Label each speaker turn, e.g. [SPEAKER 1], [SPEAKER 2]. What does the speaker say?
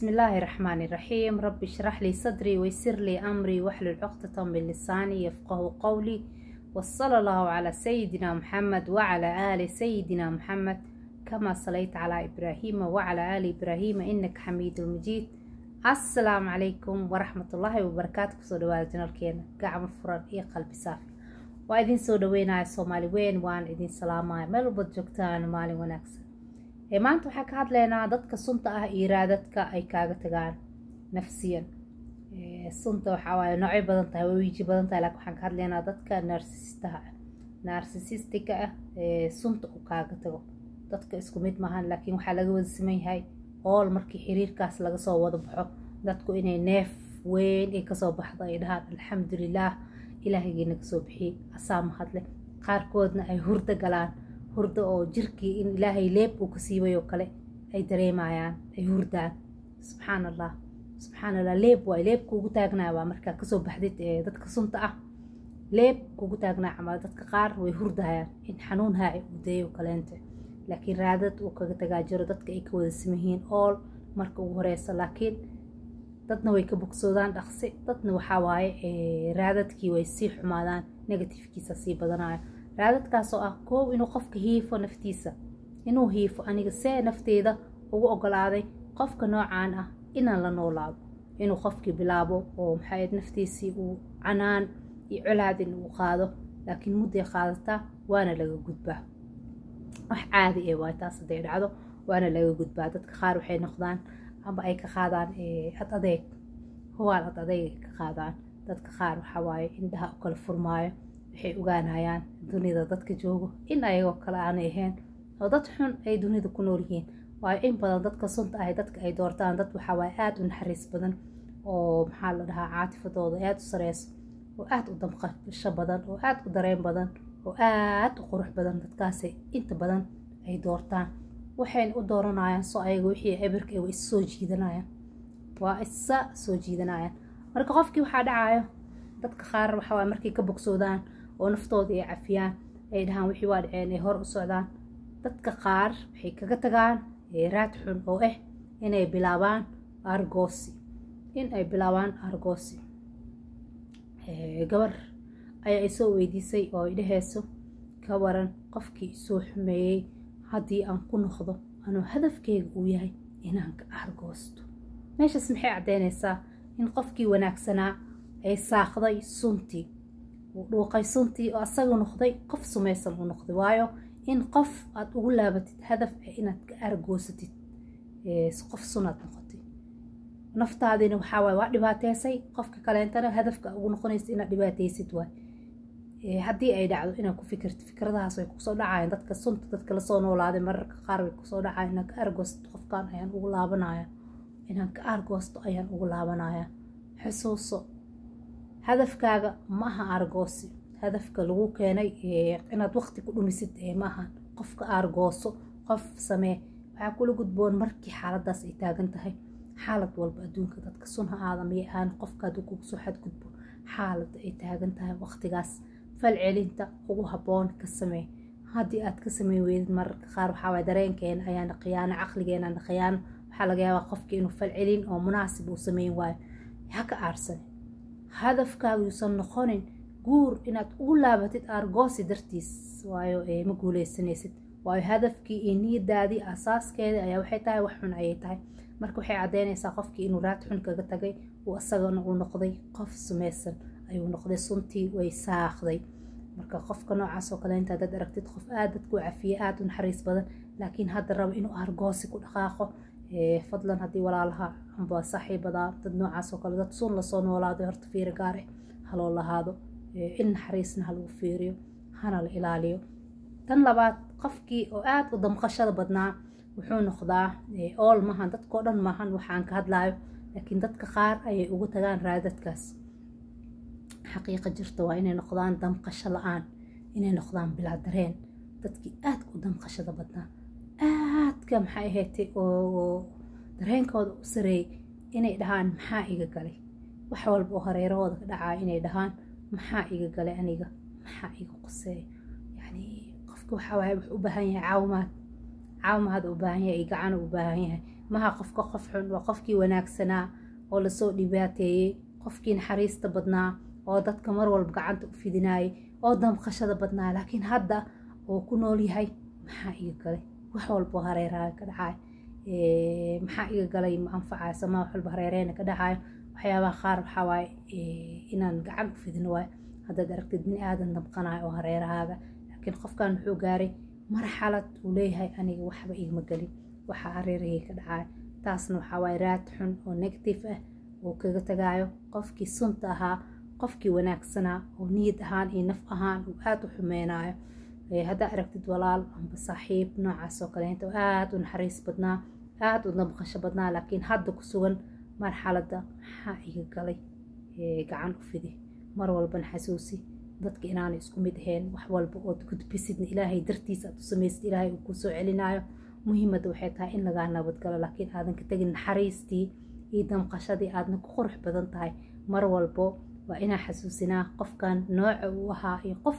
[SPEAKER 1] بسم الله الرحمن الرحيم رب اشرح لي صدري ويسر لي أمري واحلل عقدة من لساني يفقه قولي وصلى الله على سيدنا محمد وعلى آل سيدنا محمد كما صليت على إبراهيم وعلى آل إبراهيم إنك حميد مجيد السلام عليكم ورحمة الله وبركاته كسو دواada janalkeena gacmo furan iyo qalbi saafi waa idin soo dhaweynaya soomaali weyn waan idin salaamaya meel walbad joogtaan maalin wanaagsan ee maanta waxaa ka hadlaynaa dadka sunta ah iyo raadadka ay kaaga tagaan nafsiyan sunta waxaa waaye noocyo badan tahay way wiiji badan tahay laakiin waxaan ka hadlaynaa dadka narsisistaha ah narsisistiga ah ee sunta uu kaaga tago dadka isku mid maahan laakiin waxaa laga wada siman yahay ool markii xiriirkaas laga soo wada baxo dadku inay neef weyn ay kasoo baxdo ay dhahaan alxamdulilaah ilaahigii naga soo bixiyey asaa mahadle qaarkoodna ay hurdo galaan hurdo oo jirkii in ilaahay leeb uu ka siibay oo kale ay dareemayaan ay hurdaan subxaan allah subxaan allah leeb waay leeb kuugu taagnaa waa markaa kasoo baxdid ee dadka sunta ah leeb kuugu taagnaa camal dadka qaar way hurdayaan in xanuun haaci uu dayo kaleente laakiin raadad uu kaga tagaa jiro dadka ay ka wada simayihiin ool marka ugu horeysa laakiin dadna way ka bogsoodaan dhaqsi dadna waxaa waaye raadadkii way sii xumaadaan negatifkiisa sii badanaya raadadkaasoo ah koow inuu qofka hiifo naftiisa inuu hiifo aniga see nafteeda ugu ogolaaday qofka noocaan ah inaan la noolaado inuu qofkii bilaabo oo maxay naftiisii uu canaan iyo colaadin uu qaado laakiin mudday qaadataa waana laga gudbaa wax caadi ee waay taas hadday dhacdo waana laga gudbaa dadka qaar waxay noqdaan amba ay ka qaadaan ad adeeg huwaal ad adeeg ay ka qaadaan dadka qaar waxaa waaye indhaha u kala furmaayo waxay ogaanayaan dunida dadka joogo in ayagoo kale aanay ahayn oo dad xun ay dunida ku nool yihiin waayo in badan dadka sunta ahay dadka ay doortaan dad waxaa waaye aada u naxariis badan oo maxaa la dhahaa caatifadooda aada u sareyso oo aada u damqasho badan oo aada u dareen badan oo aada u qurux badan dadkaasay inta badan ay doortaan waxayna u dooranayaan soo ayaga wixii ebirka waa is soo jiidanayaan waa isa soo jiidanayaan marka qofkii waxaa dhacayo dadka qaar waxawaaye markay ka bogsoodaan oo naftooda ay cafiyaan ay dhahaan wixii waa dhaceen ay hor u socdaan dadka qaar waxay kaga tagaan raad xun oo ah inay bilaabaan argoosi in ay bilaabaan argoosi gabar ayaa isoo weydiisay oo ay dhaheyso ka waran qofkii isoo xumeeyey haddii aan ku noqdo anuu hadafkeyga uu yahay inaan ka argoosto meeshaas maxay caddeynaysaa in qofkii wanaagsanaa ay saaqday suntii uu dhuuqay suntii oo asaga noqday qof sumaysan u noqday waayo in qof aad ugu laabatid hadaf ah inaad ka argoosatid qof sunaad noqotay naftaadina waxaa waay waa dhibaateysay qofka kaleentana hadafka ugu noqonaysa inaad dhibaateysid waay haddii ay dhacdo inaad ku fikirtid fikradahaas way kusoo dhacayaan dadka sunta dadka lasoo noolaaday mararka qaar way kusoo dhacayan inaan ka argoosto qofkan ayaan ugu laabanaya inaan ka argoosto ayaan ugu laabanaya xusuuso hadafkaaga ma aha argoosi hadafka lagu keenay inaad waqti ku dhumisid ma aha qofka argooso qof samee waxaa kula gudboon markii xaaladaas ay taagan tahay xaalad walba adduunka dadka sun ha aada miyay ahaan qofka hadduu kugu soo xadgudbo xaalada ay taagan tahay waqtigaas falcelinta ugu habboon ka samee haddii aad ka samey weydid mararka qaar waxaawaay dareenkeena ayaana khiyaano caqligeenana khiyaano waxaa laga yaabaa qofki inuu falcelin oo munaasib uu sameyn waayo ha ka aarsani hadafkaaga yuusan noqonin guur inaad ugu laabatid argoosi dartiis waayo ma guuleysanaysid waayo hadafkii iyo niyadaadii asaaskeeda ayaa waxay tahay wax xun ayay tahay marka waxay caddeynaysaa qofkii inuu raad xun kaga tagay uu isagana uu noqday qof sumaysan ayuu noqday suntii way saaqday marka qofka noocaas oo kale intaad dad aragtid qof aada dadku cafiye aada u naxariis badan laakiin hadda raba inuu argoosi ku dhaqaaqo fadlan haddii walaalaha amba saaxiibadaa dad noocaas oo kale dad sun lasoo noolaaday horta fiiri gaare haloo lahaado in naxariisna halagu fiiriyo hana la ilaaliyo tan labaad qofkii oo aada u damqashada badnaa wuxuu noqdaa ool maahan dadkao dhan maahan waxaan ka hadlayo laakiin dadka qaar ayay ugu tagaan raadadkaas xaqiiqa jirta waa inay noqdaan damqasho la-aan inay noqdaan bilaa dareen dadkii aadka u damqashada badnaa aadka maxay ahaydtay oo dareenkooda u sareeyay inay dhahaan maxaa iga galay wax walba oo hareerahooda ka dhacaa inay dhahaan maxaa iga galay aniga maxaa iga qoseeya yacni qofka waxaa waaye wuxuu u baahan yahay caawimaad caawimaad u baahan yahay gacan u baahan yahay maha qofka qof xun waa qofkii wanaagsanaa oo lasoo dhibaateeyey qofkii naxariista badnaa oo dadka mar walba gacanta u fidinaayay oo damqashada badnaa laakiin hadda oo ku nool yahay maxaa iga galay wax walbo hareeraaga ka dhacaay maxaa iga galay ma anfacayso ma wax walba hareereyna ka dhacayo waxyaabaha qaar waxaa waaye inaan gacan u fidino waay haddaad aragtid bini aadan damqanayo oo hareerahaaga laakiin qofkan wuxuu gaaray marxalad uu leeyahay aniga waxba igama gelin waxaa hareerahii ka dhacayo taasna waxaa waaye raad xun oo negative ah oo kaga tagaayo qofkii sunta ahaa qofkii wanaagsanaa oo niyad ahaan iyo naf ahaan uu aada u xumeynayo haddaa aragtid walaal amba saaxiib noocaas oo kaleenta oo aada u naxariis badnaa aada u damqasho badnaa laakiin hadda ku sugan marxaladda maxaa iga galay gacan u fidi mar walbana xasuusi dadka inaanay isku mid ahayn wax walba ood gudbisidna ilaahay dartiisa aad u samaysid ilaahay uu kuu soo celinayo muhiimadda waxay tahay in lagaa nabadgalo laakiin aadan ka tegin naxariistii iyo damqashadii aadna ku qurux badan tahay mar walbo waa inaa xasuusinaa qofkan nooca uu ahaa iyo qof